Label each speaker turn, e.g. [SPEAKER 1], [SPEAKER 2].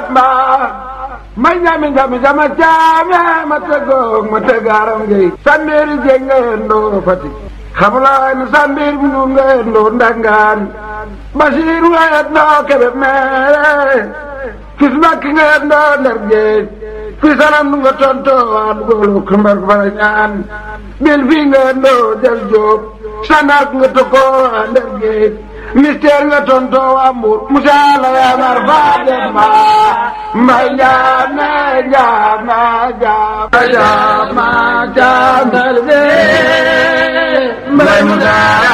[SPEAKER 1] demba ma ñami ñami sama caame ma tëggoog ma tëggaaram ngay sambeeri jéeg nga yendoo Fatick xamulaay na sambeer bi nu nga yendoo ndangaan Basiiru nga yendoo kebe meere fis bakki nga yendoo ndar géej fi salam nu nga tontoo waa dugoolu kumbar fara ñaan bil fii nga yendoo del jóob sanaak nga tokkoo waa ndar géej mystère nga tontoo waa mbuur musaala yaa mar faa demba mbay jaame jaama jaama jaama jaama mbay musaa